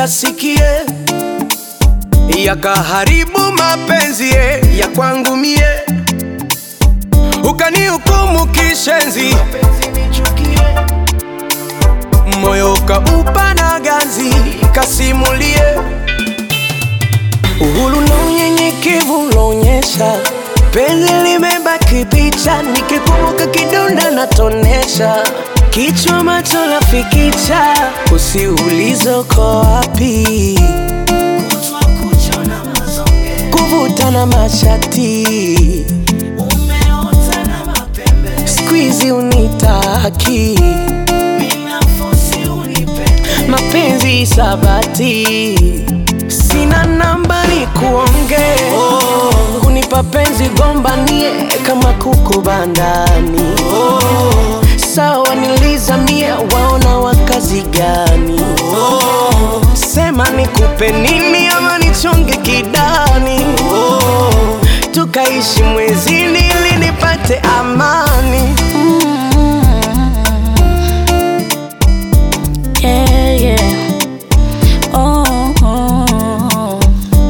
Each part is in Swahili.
niyasikie, yakaharibu mapenzi ye ya kwangu mie, ukanihukumu kishenzi, moyo ukaupa na ganzi, kasimulie uhuru na unyenyekevu unaonyesha penzi limebaki picha, nikikumbuka kidonda natonesha kichwa macho lafikicha, usiulizo ko wapi, kuvuta na mashati, squeeze unitaki, mapenzi sabati, sina namba ni kuonge oh. Kunipa penzi gombanie kama kuku bandani oh. Sawa nilizamie waona wakazi gani oh. Sema nikupe nini ama nichonge kidani oh. Tukaishi mwezini ili nipate amani Yeah, yeah. Oh, oh.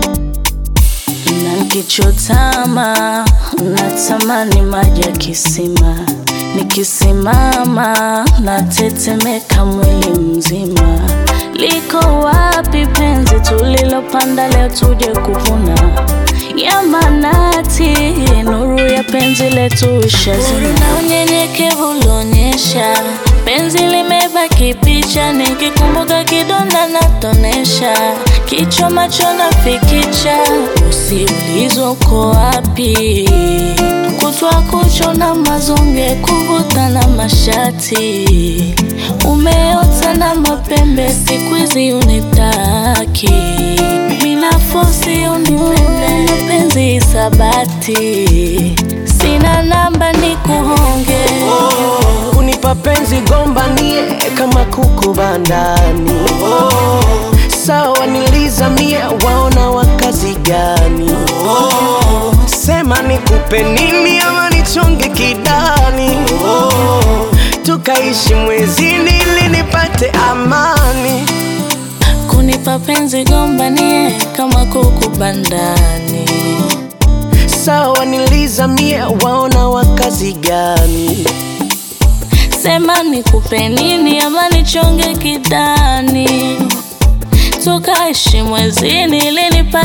Na nikichotama natamani maji ya kisima, nikisimama natetemeka mwili mzima. Liko wapi penzi tulilopanda leo tuje kuvuna? Ya manati, nuru ya penzi letu ishazima. Na unyenyekevu ulionyesha, penzi limebaki picha, nikikumbuka kidonda natonesha, kichwa macho nafikicha, usiulizwa uko wapi, kutwa kucho na mazonge, kuvuta na mashati, umeota na mapembe, siku hizi unitaki, mina fosi unipende, mapenzi sabati, sina namba ni kuhonge oh. Kunipa penzi gombanie kama kuku bandani oh. Sawa nilizamie waona wakazi gani oh. Sema nikupe nini ama nichonge kidani oh. Tukaishi mwezini ili nipate amani kunipa penzi gombanie kama kuku bandani Sawa nilizamie waona wakazi gani sema nikupe nini ama nichonge kidani tukaishi mwezini ili nipa